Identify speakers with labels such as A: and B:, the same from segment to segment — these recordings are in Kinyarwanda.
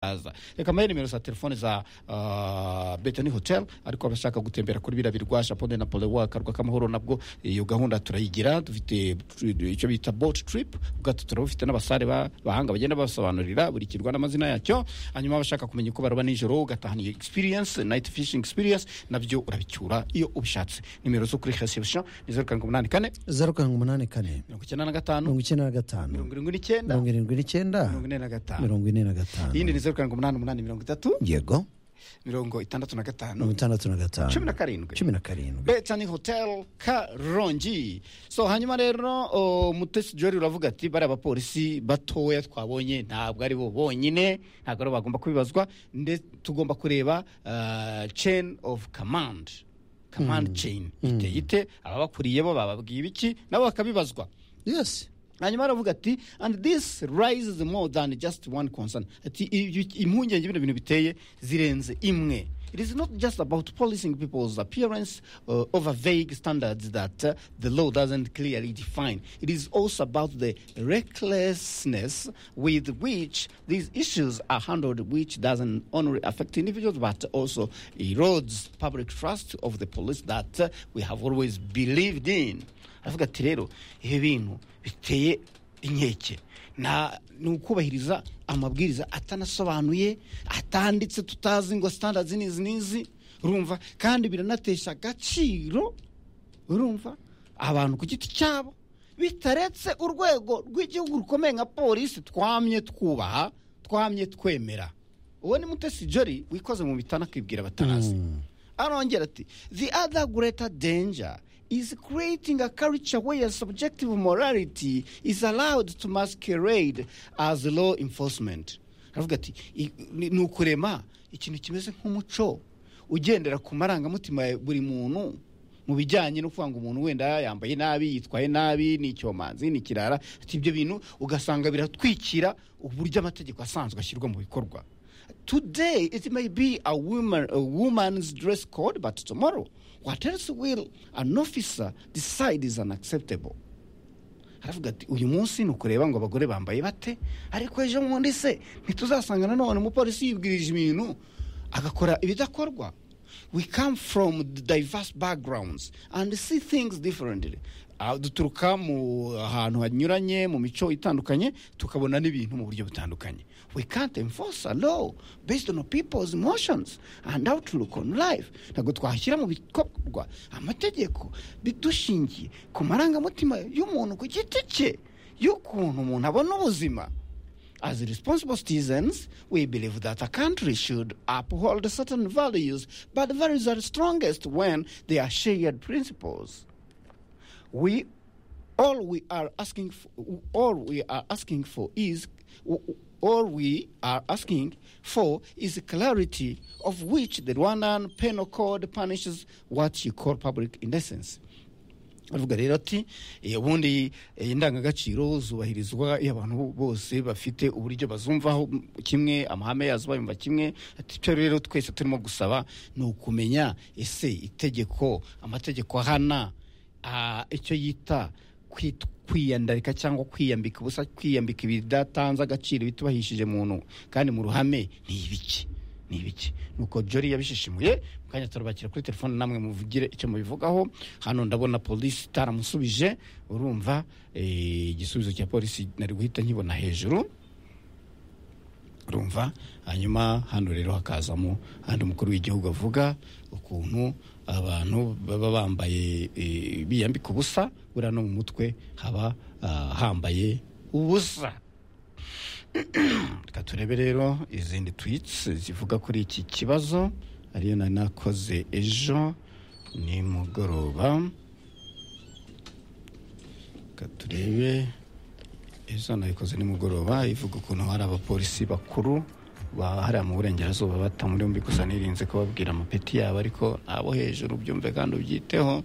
A: aza reka mbahe nimero za telefone za betani hoteli ariko abashaka gutembera kuri biriya birwa japone na polewa akarwa k'amahoro nabwo iyo gahunda turayigira dufite icyo bita boti tiripu ubwato turabufite n'abasare bahanga bagenda babasobanurira buri kirwa n'amazina yacyo hanyuma abashaka kumenya uko baroba nijoro ugatahana egispiriyensi nayiti fishingi egispiriyensi nabyo urabicyura iyo ubishatse nimero zo kuri resebusiyo ni zeru karindwi umunani kane
B: zeru karindwi umunani kane
A: mirongo icyenda na gatanu
B: mirongo icyenda na gatanu
A: mirongo irindwi n'icyenda
B: mirongo irindwi n'icyenda
A: mirongo ine na gatanu
B: mirongo ine na gatanu
A: iyindi ni zeru karindwi umunani umunani mirongo itatu
B: yego
A: mirongo itandatu na
B: mirongo
A: gatanu
B: itandatu na gatanu
A: cumi na karindwi
B: cumi na karindwi
A: betani hoteli karongi so hanyuma rero o, mutesi jori uravuga ati bariya bapolisi batoya twabonye ntabwo ari bo bonyine ntabwo ari bo bagomba kubibazwa ndetse tugomba kureba ah, chain of command command chain iteye ite ababakuriye bo bababwiye ibiki nabo bakabibazwa
B: yesi
A: hanyuma aravuga ati and this rises more than just one concern ati ibyo- impungenge bino bintu biteye zirenze imwe it is not just about policing people's appearance uh, over vague standards that uh, the law doesn't clearly define it is also about the recklessness with which these issues are handled which doesn't only affect individuals but also erodes public trust of the police that uh, we have always believed in aravuga ati rero ibi bintu biteye inkeke nta ni ukubahiriza amabwiriza atanasobanuye atanditse tutazi ngo sitandazi n'izi n'izi urumva kandi biranatesha agaciro urumva abantu ku giti cyabo bitaretse urwego rw'igihugu rukomeye nka polisi twamye twubaha twamye twemera uwo ni mutesi jori wikoze mu bitana akibwira batanazi arongera ati the other greater danger is creating a culture where subjective morality is allowed to masquerade as law enforcement aravuga ati "I- ni ni ukurema ikintu kimeze nk'umuco ugendera ku marangamutima ya buri muntu mu bijyanye no kuvuga ngo umuntu wenda yambaye nabi yitwaye nabi ni icyomanzi ni ikirara ati ibyo bintu ugasanga biratwikira uburyo amategeko asanzwe ashyirwa mu bikorwa Today it may be a woman a woman's dress code, but tomorrow, what else will an officer decide is unacceptable? aravuga ati uyu munsi ni ukureba ngo abagore bambaye bate ariko ejo bundi se ntituzasanga nanone umupolisi yibwirije ibintu agakora ibidakorwa we come from diverse backgrounds and see things differently Ah, duturuka mu hantu hanyuranye mu mico itandukanye tukabona n'ibintu mu buryo butandukanye we can't enforce a law based on people's emotions and outlook on life ntabwo twashyira mu bikorwa amategeko bidushingiye ku marangamutima y'umuntu ku giti cye y'ukuntu umuntu abona ubuzima As responsible citizens, we believe that a country should uphold certain values, but the values are strongest when they are shared principles. We all we are asking for, all we are asking for is all we are asking for is clarity of which the Rwandan Penal Code punishes what you call public indecency. avuga rero ati "Eh, ubundi eh, indangagaciro zubahirizwa iyo abantu bose bafite uburyo bazumvaho mm, kimwe amahame yazo bayumva kimwe ati icyo rero twese turimo gusaba ni ukumenya ese itegeko amategeko ahana ah, icyo yita kwit- kwiyandarika cyangwa kwiyambika ubusa kwiyambika ibidatanze agaciro bitubahishije muntu kandi mu ruhame ni ibiki ni ibiki nuko jori yabishishimuye mu kanya turabakira kuri telefone namwe muvugire icyo mubivugaho hano ndabona polisi itaramusubije urumva eh, igisubizo cya polisi nari guhita nkibona hejuru urumva hanyuma hano rero hakazamo handi umukuru w'igihugu avuga ukuntu abantu baba bambaye eh, biyambika ubusa buriya no mu mutwe haba ah, hambaye ubusa reka turebe rero izindi twitsi zivuga kuri iki kibazo ariyo nari nakoze ejo ni mugoroba reka turebe ejo nabikoze nimugoroba ivuga ukuntu hari abapolisi bakuru bahariya mu burengerazuba bata muri yombi gusa nirinze kubabwira amapeti yabo ariko abo hejuru byumve kandi ubyiteho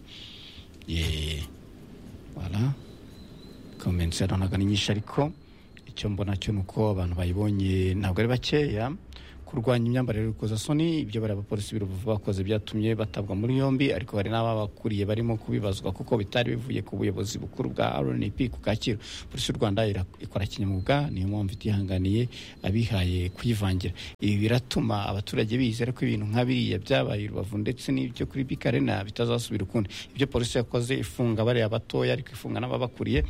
A: Ye, voilà. comments yaranaga ni nyinshi ariko icyo mbona cyo ni uko abantu bayibonye ntabwo ari bakeya kurwanya imyambarire y'urukozasoni ibyo bari abapolisi biruvu bakoze byatumye batabwa muri yombi ariko hari n'ababakuriye barimo kubibazwa kuko bitari bivuye ku buyobozi bukuru bwa rnp ku kacyiru polisi y'u rwanda ira- ikora kinyamwuga niyo mpamvu itihanganiye abihaye kuyivangira ibi biratuma abaturage bizera ko ibintu nka biriya byabaye i rubavu ndetse n'ibyo kuri bikarena bitazasubira ukundi ibyo polisi yakoze ifunga bariya batoya ariko ifunga n'ababakuriye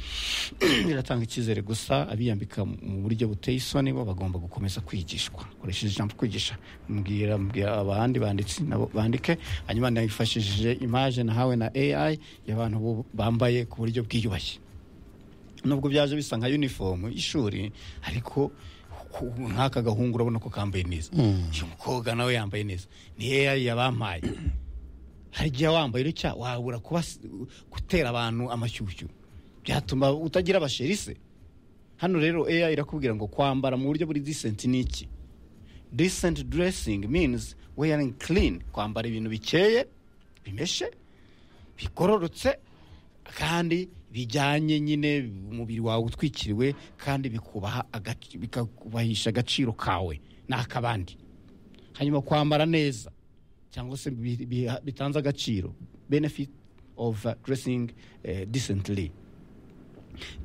A: biratanga icyizere gusa abiyambika mu buryo buteye isoni bo bagomba gukomeza kwigishwa koresheje ijambo kwigisha mbwira mbwira abandi banditsi nabo bandike hanyuma nifashishije imaje nahawe na AI y'abantu bu- bambaye ku buryo bwiyubashye nubwo byaje bisa nka uniform y'ishuri ariko ku- nk'aka gahungu urabona ko kambaye neza uyu mukobwa nawe yambaye neza ni AI yabampaye hari igihe wambaye utya wabura kuba gutera abantu amashyushyu byatuma utagira abasheri se hano rero AI irakubwira ngo kwambara mu buryo buri decent ni iki decent dressing means wearing clean kwambara ibintu bikeye bimeshe bigororotse kandi bijyanye nyine umubiri wawe utwikiriwe kandi bikubaha agac- bikakubahisha agaciro kawe n'ak'abandi hanyuma kwambara neza cyangwa se bi- bi- bitanze agaciro benefit of uh, dressing uh, decently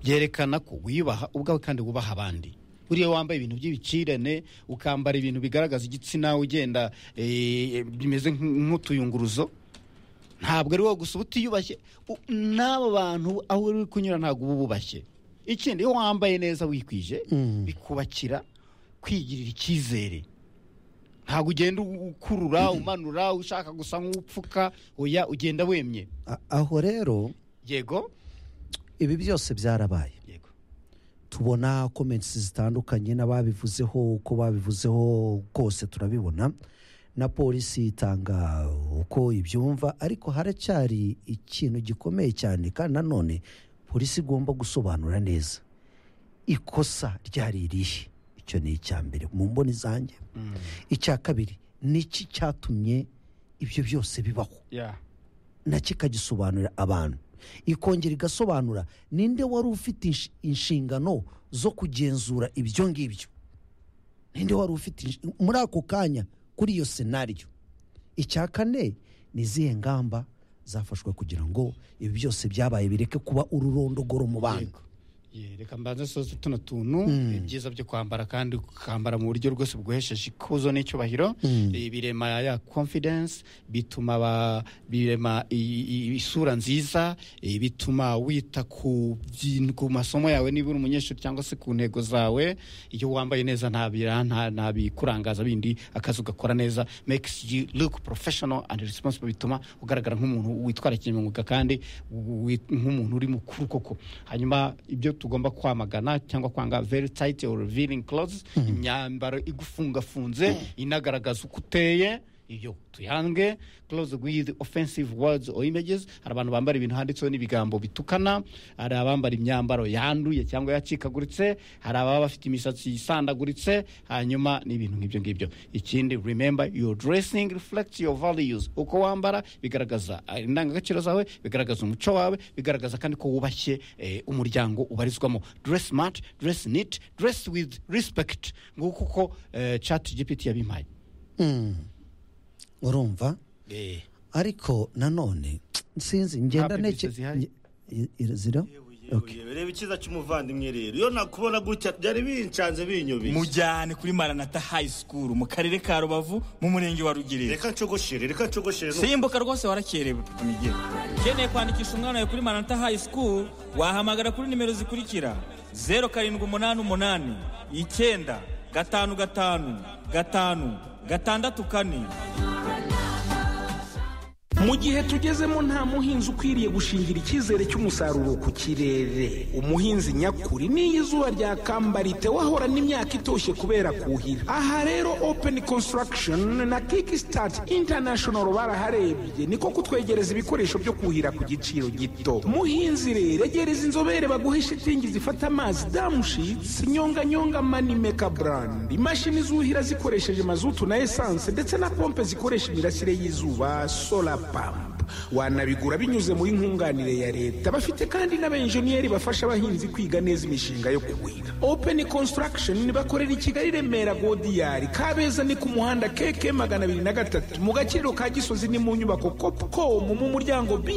A: byerekana ko wiyubaha ubwawe kandi wubaha abandi buriya wambaye ibintu by'ibicirane ukambara ibintu bigaragaza igitsina ugenda eh, bimeze nk'u- nk'utuyunguruzo ntabwo ari wowe gusa uba utiyubashye u- n'abo bantu aho uri kunyura ntabwo uba ububashye ikindi iyo wambaye neza wikwije
B: Mm.
A: bikubakira kwigirira icyizere ntabwo ugenda u- ukurura umanura ushaka gusa nk'upfuka oya ugenda wemye
B: A- aho rero
A: yego
B: ibi byose byarabaye
A: yego
B: tubona comments zitandukanye n'ababivuzeho uko babivuzeho kose turabibona na polisi itanga uko ibyumva ariko haracyari ikintu gikomeye cyane kandi nanone polisi igomba gusobanura neza ikosa ryari irihe icyo ni icya mbere mu mboni zanjye icya kabiri niki cyatumye ibyo byose bibaho
A: ya
B: nacyo ikagisobanurira abantu ikongera igasobanura ninde wari ufite insh- inshingano zo kugenzura ibyo ngibyo ninde wari ufite insh- muri ako kanya kuri iyo senariyo icya kane ni izihe ngamba zafashwe kugira ngo ibi byose byabaye bireke kuba ururondogoro mu bantu
A: Yego. Ye, reka mbanze soze tuno tuntu
B: Mm.
A: ibyiza byo kwambara kandi ukambara mu buryo rwose bwuhesheje ikuzo n'icyubahiro
B: Mm.
A: Eh, birema ya confidence bituma aba- birema i- i- isura nziza eh, bituma wita ku by'in- ku masomo yawe niba uri umunyeshuri cyangwa se ku ntego zawe iyo wambaye neza nta bira- nta nta bikurangaza bindi akazi ugakora neza makes you look professional and responsible bituma ugaragara nk'umuntu witwara kinyamwuga kandi wi- nk'umuntu uri mukuru koko hanyuma ibyo tugomba kwamagana cyangwa kwanga very tight or revealing clothes imyambaro igufungafunze inagaragaza uko uteye iyo tuyange close with offensive words or images hari abantu bambara ibintu handitseho n'ibigambo bitukana hari abambara imyambaro yanduye cyangwa yacikaguritse hari ababa bafite imisatsi isandaguritse hanyuma n'ibintu nk'ibyo ngibyo ikindi remember your dressing reflects your values uko wambara bigaragaza eh, indangagaciro zawe bigaragaza umuco wawe bigaragaza kandi ko wubashye eh, umuryango ubarizwamo dress smart dress neat dress with respect nguko uko eh, chat gpt yabimpaye
B: Mm. urumva ariko nanone sinzi ngenda
A: Nta
B: neke
A: publicity zihari.
B: i- i- zira Okay.
C: reba icyiza cy'umuvandimwe rero iyo nakubona gutya byari bincanze binyobeye
D: mujyane kuri maranata hayi sikuru mu karere ka rubavu mu murenge wa rugerero
C: reka ncogoshere reka ncogoshere
D: simbuka rwose warakerewe mige ukeneye kwandikisha umwana wawe kuri maranata hayi sikuru wahamagara kuri nimero zikurikira zeru karindwi umunani umunani icyenda gatanu gatanu gatanu gatandatu kane
E: mu gihe tugezemo nta muhinzi ukwiriye gushingira icyizere cy'umusaruro ku kirere umuhinzi nyakuri n'iyo izuba ryakambarite wahora n'imyaka itoshye kubera kuhira aha rero open construction na kickstart international baraharebye niko kutwegereza ibikoresho byo kuhira ku giciro gito muhinzi rero egereza inzobere baguhe shitingi zifata amazi damushitsi nyonganyonga manimeka brand imashini zuhira zikoresheje mazutu na esanse ndetse na pompe zikoresha imirasire y'izuba solar pump wanabigura binyuze muri nkunganire ya leta bafite kandi n'abenjeniyeri bafasha abahinzi kwiga neza imishinga yo kuhira open construction bakorera i kigali remera godiyari kabeza ni ku muhanda keke magana abiri na gatatu mu gakiriro ka gisozi ni mu nyubako copcom mu muryango br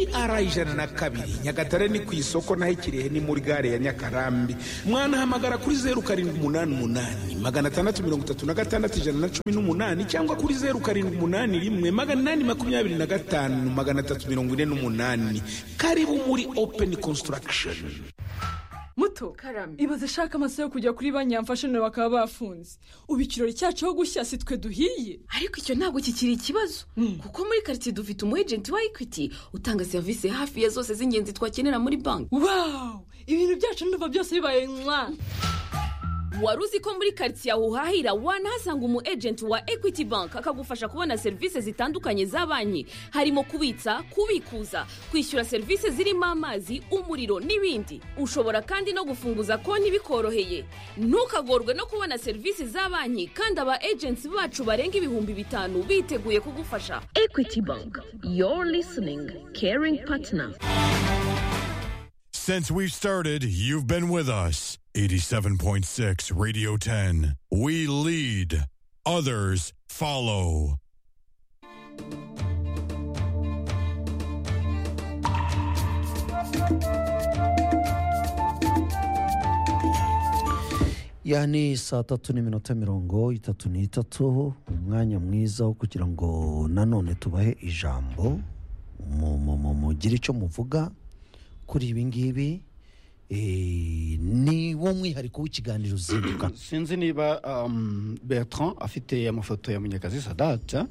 E: ijana na kabiri nyagatare ni ku isoko naho ikirehe ni muri gare ya nyakarambi mwanahamagara kuri zeru karindwi umunani umunani magana atandatu mirongo itatu na gatandatu ijana na cumi n'umunani cyangwa kuri zeru karindwi umunani rimwe magana inani makumyabiri na gatanu magana atatu mirongo ine n'umunani karibu muri open construction
F: muto ibaze ashaka amaso yo kujya kuri banki yamfashe nawe bakaba bafunze ubu ikirori cyacu aho gushya si twe duhiye
G: ariko icyo ntabwo kikiri ikibazo kuko muri karitsiye dufite umu ejenti wa ekwiti utanga serivisi hafi ya zose z'ingenzi twakenera muri banki
F: wawu ibintu byacu n'uva byose bibaye mwa
G: wari uzi ko muri karitsiye aho uhahira wanahasanga umu ejenti wa ekwiti banki akagufasha kubona serivisi zitandukanye za banki harimo kubitsa kubikuza kwishyura serivisi zirimo amazi umuriro n'ibindi ushobora kandi no gufunguza konti bikoroheye ntukagorwe no kubona serivisi za banki kandi aba ejenti bacu barenga ibihumbi bitanu biteguye kugufasha ekwiti banki yoru lisiningi keringi patina
H: Since we started, you've been with us. 87.6 Radio 10. We lead, others follow.
B: ya ni saa tatu n'iminota mirongo itatu n'itatu umwanya mwiza wo kugira ngo nanone tubahe ijambo mu- mu- mu- mugire icyo muvuga kuri ibi ngibi Eh, ni wo mwihariko w'ikiganiro uzinduka
A: sinzi niba um, bertrand afite amafoto ya munyakazi sadata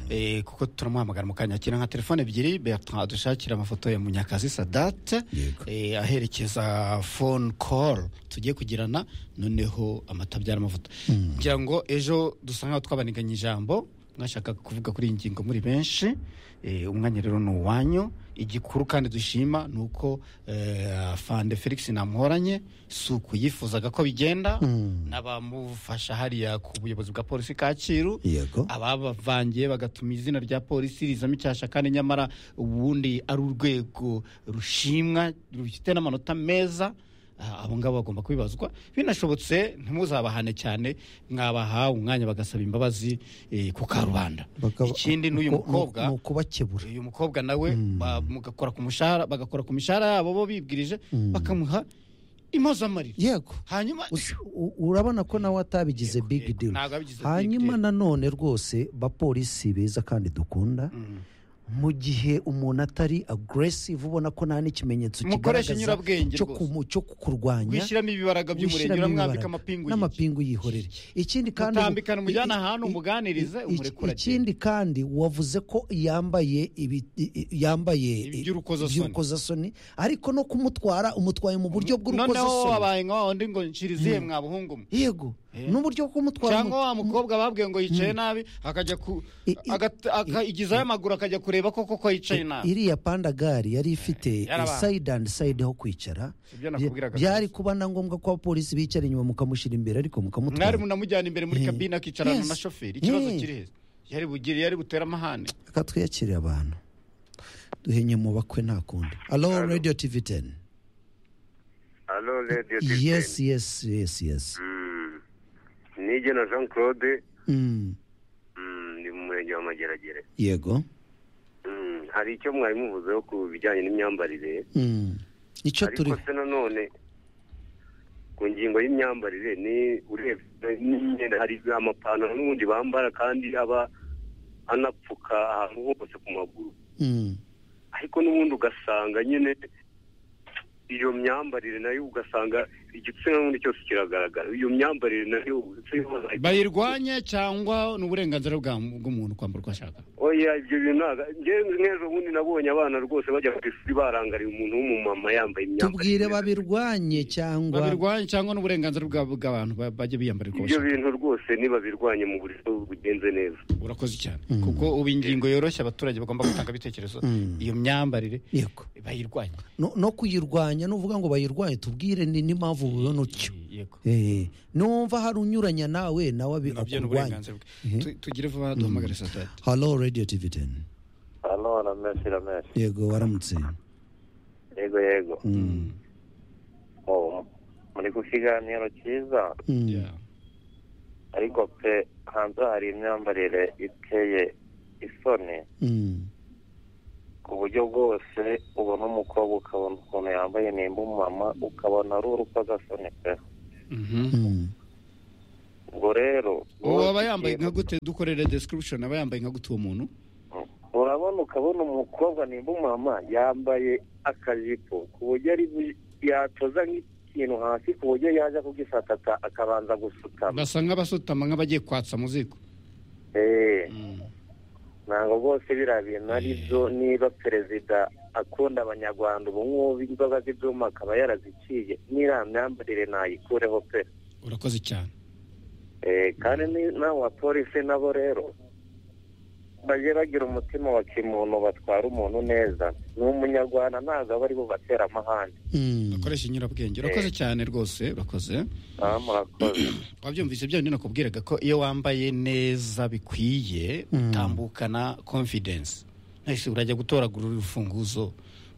A: eh, kuko turamuhamagara mu kanya akira nka telefone ebyiri bertrand adushakira amafoto ya munyakazi sadata
B: Yego.
A: eh, aherekeza phone call tugiye kugirana noneho amata abyara amavuta ngira ngo ejo dusa nkaho twabaniganye ijambo mwashaka kuvuga kuri iyi ngingo muri benshi eh, umwanya rero ni uwanyu igikuru kandi dushima ni uko eh, fande felix namuhoranye si uku yifuzaga ko bigenda n'abamufasha hariya ku buyobozi bwa polisi kacyiru
B: yego
A: ababavangiye bagatuma izina rya polisi rizamo icyasha kandi nyamara ubundi ari urwego rushimwa rufite n'amanota meza ah, abo ngabo bagomba kubibazwa binashobotse ntimuzabahane cyane mwabaha umwanya bagasaba imbabazi eh, ku karubanda
B: Bakaba-
A: ikindi n'uyu
B: nuko-
A: mukobwa
B: ni ukubakebura
A: uyu mukobwa nawe ba- mugakora ku mushahara bagakora ku mishahara yabo bo bibwirije bakamuha impozamarira
B: yego
A: hanyuma
B: Us- u- urabona ko nawe atabigize
A: Yego,
B: big
A: yego,
B: deal
A: ntabwo abigize big
B: hanyuma
A: deal.
B: nanone rwose bapolisi beza kandi dukunda mu gihe umuntu atari aggressive ubona ko nta n'ikimenyetso
A: Mukoreshe
B: kigaragaza
A: nyurabwenge
B: cyo
A: rwose.
B: kumu- cyo kurwanya
A: wishyiramo ibibaraga by'umurenge uramwambika amapingu yiki.
B: n'amapingu yihorere ikindi kandi
A: Mutambikane umujyane
B: i- i-
A: ahantu
B: i-
A: umuganirize,
B: i-
A: umureke uragenda.
B: ikindi kandi wavuze ko yambaye ibi- i- i- yambaye i-
A: Iby'urukozasoni.
B: iby'urukozasoni ariko no kumutwara umutwaye mu buryo
A: noneho
B: bw'urukozasoni
A: wabaye nka wawundi ngo nshiriziye mwa buhungu mwe
B: yego n'uburyo bwo kumutwara
A: cyangwa
B: mu-
A: wa mukobwa babwiye ngo yicaye nabi akajya ku
B: I- i-
A: agata- akayigizaho amaguru akajya kureba ko koko yicaye nabi
B: iriya pandagari yari ifite
A: yarabaye.
B: sayidi andi sayidi ho kwicara
A: Ibyo nakubwiraga
B: Bya- byari kuba na ngombwa ko abapolisi bicara inyuma mukamushyira imbere ariko
A: mwari
B: mukamutwara
A: munamujyana imbere muri
B: Eh,
A: kabine akicarana
B: yes.
A: na shoferi ikibazo
B: Eh.
A: kiri heza yari bugire yari butere amahane
B: reka twiyakire abantu duhenye mu bakwe nta kundi alo radiyo tivi teni
I: alo radiyo
B: yesi yesi yesi yesi
I: nigena jean claude
B: Mm,
I: mm, ni mu murenge wa mageragere
B: yego
I: Mm, hari icyo mwari muvuzeho ku bijyanye n'imyambarire
B: Mm. icyo turi
I: ariko se nanone ku ngingo y'imyambarire ni urebye n'imyenda hari amapantaro n'ubundi bambara kandi aba anapfuka ahantu hose ku maguru
B: Mm,
I: ariko n'ubundi ugasanga nyine iyo myambarire nayo ugasanga igitsina n'ubundi cyose kiragaragara iyo myambarire nayo
A: bayirwanye cyangwa ni uburenganzira bwa- bw'umuntu kwambara uko ashaka
I: oya ibyo bintu ntago ngewe nk'ejo bundi nabonye abana rwose bajya ku ishuri barangariye umuntu w'umumama yambaye imyambaro
B: tubwire babirwanye cyangwa
A: babirwanye cyangwa n'uburenganzira bwa- bw'abantu ba- bajya biyambarira uko
I: ibyo
A: bashaka
I: bintu rwose ntibabirwanye mu buryo bugenze neza
A: urakoze cyane kuko ubu ingingo yoroshye abaturage bagomba gutanga ibitekerezo iyo myambarire
B: yego
A: bayirwanye
B: no, no kuyirwanya nuvuga ngo bayirwanye tubwire ni n'impamvu ubona utyo
A: yego
B: Eh, numva hari unyuranya nawe nawe abi-
A: nabyo ni
B: akurwanya
A: uburenganzira bwe Tu- tugire vuba duhamagare sosiyete
B: halo radiyo tivi teni
I: hano
J: ramesi ramesi
B: yego waramutse
J: yego yego Oh, muri ku kiganiro cyiza
B: Mm.
J: ariko pe hanze hari imyambarire iteye isoni
B: Mm.
J: ku buryo bwose ubona umukobwa ukabona ukuntu yambaye nimba umumama ukabona ari urukozasoni pe ubwo rero
A: uwo aba yambaye nka gute dukorere description aba yambaye nka gute uwo muntu
J: urabona ukabona umukobwa nimba umumama yambaye akajipo ku buryo ari bu- yatoza nk'ikintu hasi ku buryo yajya kugisatata akabanza gusutama
A: basa nk'abasutama nk'abagiye kwatsa mu ziko
J: Eh, ntabwo rwose biriya bintu ari byo niba perezida akunda abanyarwanda ubu ngubu inzoga z'ibyuma akaba yaraziciye n'iriya myambarire nayikureho pe
A: urakoze cyane
J: Eh, kandi ni- n'aba polisi nabo rero bajye bagira umutima wa kimuntu batwara umuntu neza ni umunyarwanda ntabwo aba ari bubatera amahane
A: bakoresha inyurabwenge urakoze cyane rwose urakoze
J: Ah, murakoze
A: wabyumvise bya bindi nakubwiraga ko iyo wambaye neza bikwiye
B: Mm.
A: utambukana confidence nahise urajya gutoragura urufunguzo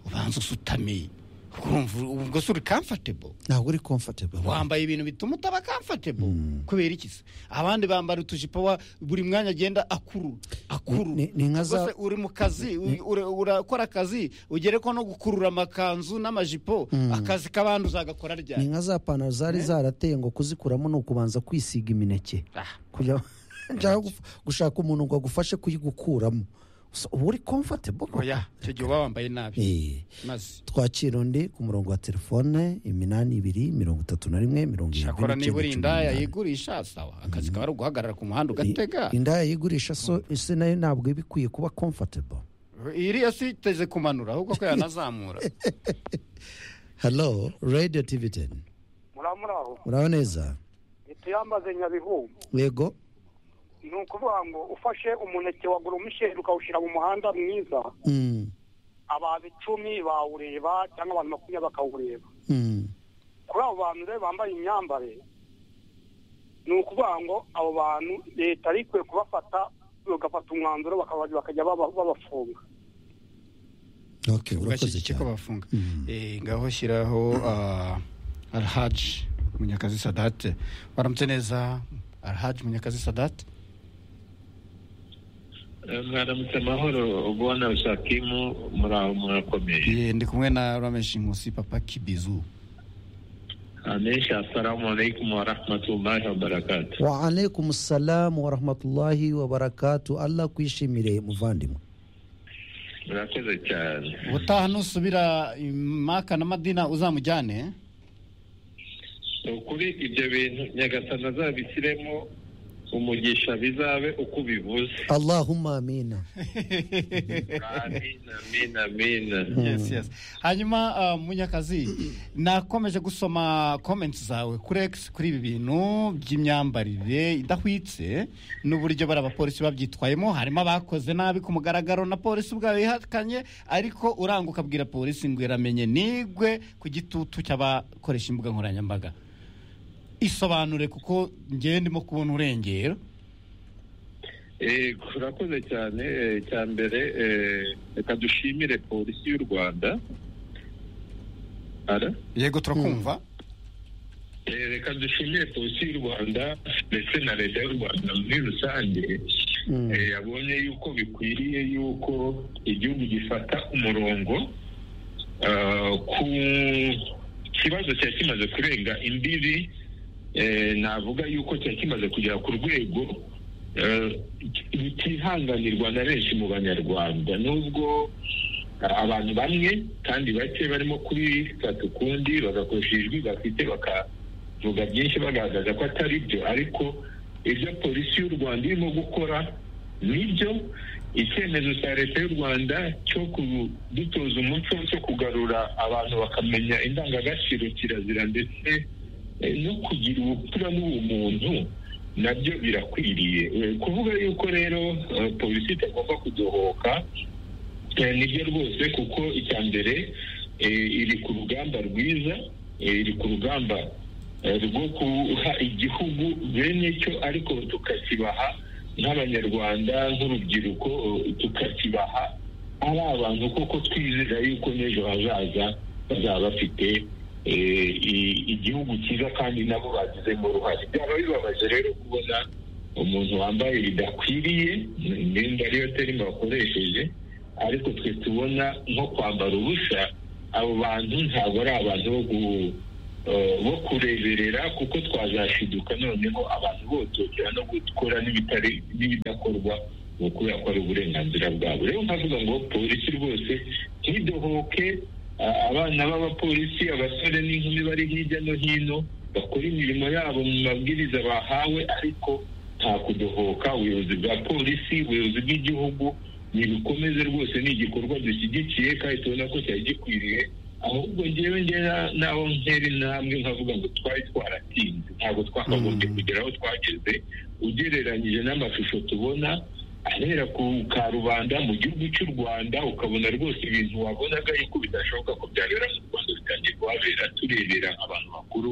A: ubanza usutamiye ukumva ubwo se uri comfortable
B: ntabwo uri comfortable
A: wambaye ibintu bituma utaba comfortable kubera iki se abandi bambara utujipo wa buri mwanya agenda akuru akuru
B: Ni- ni nka za-
A: Ubwo se uri mu kazi u- ura- urakora akazi ugere ko no gukurura amakanzu n'amajipo akazi k'abandi uzagakora
B: ni
A: ryari
B: nka za pantaro zari zarateye ngo kuzikuramo ni ukubanza kwisiga imineke kugira njyaho guf- gushaka umuntu ngo agufashe kuyigukuramo Gusa uba uri comfortable koko.
A: oya icyo gihe uba wambaye nabi
B: Eh,
A: maze
B: twakira undi ku murongo wa telefone iminani ibiri mirongo itatu na rimwe mirongo irindwi
A: shakora niba uri
B: n'icyenda
A: indaya
B: cumi
A: yigurisha sawa akazi kaba ari uguhagarara ku muhanda ugatega
B: n'umunani. I- indaya yigurisha so ese nayo ntabwo iba ikwiye kuba comfortable
A: iriya si iteze kumanura ahubwo ko yanazamura
B: hello radio tv teni
K: muramuraho
B: muraho neza
K: ituyambaze nyabihu
B: yego
K: ni ukuvuga ngo ufashe umuneke wa goromisheri ukawushyira mu muhanda mwiza
B: Mm,
K: abantu icumi bawureba cyangwa abantu makumyabiri bakawureba
B: mm,
K: kuri abo bantu rero bambaye imyambare ni ukuvuga ngo abo bantu leta yari ikwiye kubafata bagafata umwanzuro bakaba- bakajya baba- babafunga
B: okay, urakoze
A: ugashyigikiye ko
B: cyane
A: bafunga Eh, ngaho shyiraho ah, alhaji munyakazi sadate waramutse neza alhaji munyakazi sadate
L: mwaramutse amahoro ubona shakimu muraho murakomeye
A: Eh, ndi kumwe na rameshi nkusi papa kibizu
L: anesha assalamu alaikum wa rahmatullahi wa barakatu
B: wa alaikum salamu wa rahmatullahi wa barakatu allah kwishimire muvandimwe
L: murakoze cyane
A: ubutaha nusubira i maka na madina uzamujyane eh?
L: ukuri ibyo bintu nyagasana azabishyiremo umugisha bizabe uko ubivuze
B: allahumma amina
L: amina amina amina
A: yes yes hanyuma ah, munyakazi nakomeje gusoma comments zawe kuri X kuri ibi bintu by'imyambarire idahwitse n'uburyo bari abapolisi babyitwayemo harimo abakoze nabi ku mugaragaro na polisi ubwayo yihakanye ariko uranguka abwira polisi ngo iramenye nigwe ku gitutu cy'abakoresha imbuga nkoranyambaga isobanure kuko ngewe ndimo kubona urengero
L: Eh, urakoze cyane eh, cya mbere eh, reka dushimire polisi y'u rwanda ara
A: yego turakumva
L: Eh, reka dushimire polisi y'u rwanda ndetse na leta y'u rwanda muri rusange Eh, yabonye yuko bikwiriye yuko igihugu gifata umurongo ah, ku kibazo cyari kimaze kurenga imbibi eh, navuga yuko cyari kimaze kugera ku rwego eh, butihanganirwa na benshi mu banyarwanda nubwo ah, abantu bamwe kandi bake barimo kubifata ukundi bagakoresha ijwi bafite bakavuga byinshi bagaragaza ko atari byo ariko ibyo polisi y'u rwanda irimo gukora nibyo icyemezo cya leta y'u rwanda cyo kudutoza umuco cyo kugarura abantu bakamenya indangagaciro kirazira ndetse eh, no kugira ubupfura n'ubumuntu nabyo birakwiriye Eh, kuvuga yuko rero eh, polisi itagomba kudohoka Eh, nibyo rwose kuko icya mbere eh, iri ku rugamba rwiza eh, iri ku rugamba eh, rwo guha igihugu bene cyo ariko tukakibaha nk'abanyarwanda nk'urubyiruko eh, tukakibaha ari abantu kuko twizera yuko n'ejo hazaza bazaba bafite eh, i- igihugu cyiza kandi nabo bagizemo uruhare byaba bibabaje rero kubona umuntu wambaye bidakwiriye imyenda ariyo terima bakoresheje ariko twe tubona nko kwambara ubusa abo bantu ntabwo ari abantu bo gu- eh, bo kureberera kuko twazashiduka noneho abantu bototera no gukora n'ibitari n'ibidakorwa ni ukubera ko ari uburenganzira bwabo rero nkavuga ngo polisi rwose ntidohoke a- abana b'abapolisi abasore n'inkumi bari hirya no hino bakora imirimo yabo mu mabwiriza bahawe ariko nta kudohoka ubuyobozi bwa polisi ubuyobozi bw'igihugu nibikomeze rwose ni igikorwa dushyigikiye kandi tubona ko cyari gikwiriye ahubwo ngewe ngewe na- naho ntera intambwe nkavuga ngo twari twaratinze ntabwo twakagombye kugera aho twageze ugereranyije n'amashusho tubona ahera ku karubanda mu gihugu cy'u rwanda ukabona rwose ibintu wabonaga yuko bidashoboka ko byabera mu rwanda bitangiye kuhabera turebera abantu bakuru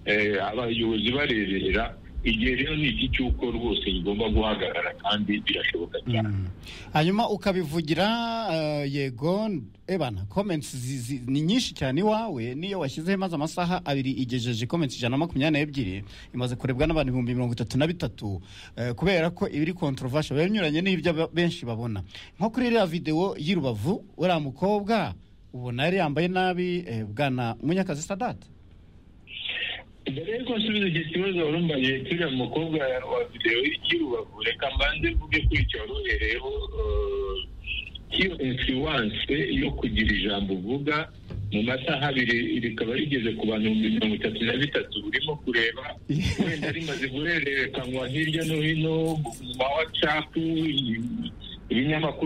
L: eh, abayobozi bareberera igihe rero ni iki cy'uko rwose bigomba guhagarara kandi birashoboka cyane
A: hanyuma ukabivugira eh, yego ebana comments zi- zi- ni nyinshi cyane iwawe niyo washyizeho imaze amasaha abiri igejeje comments ijana na makumyabiri n'ebyiri imaze kurebwa n'abantu ibihumbi mirongo itatu na bitatu eh, kubera ko ibiri controversial biba binyuranye n'ibyo aba- benshi babona nko kuri iriya videwo y'i rubavu uriya mukobwa ubona yari yambaye nabi eh, bwana munyakazi sadate
L: mbere yuko nsubiza iki kibazo wari umbaye turiya mukobwa wa videwo y'urubavu reka mbanze mvuge kuri icyo wari uhereyeho eh, iyo influence yo kugira ijambo uvuga mu masaha abiri rikaba rigeze ku bantu ibihumbi mirongo itatu na bitatu urimo kureba wenda rimaze guhererekanwa hirya no hino mu ma watsapu ibinyamakuru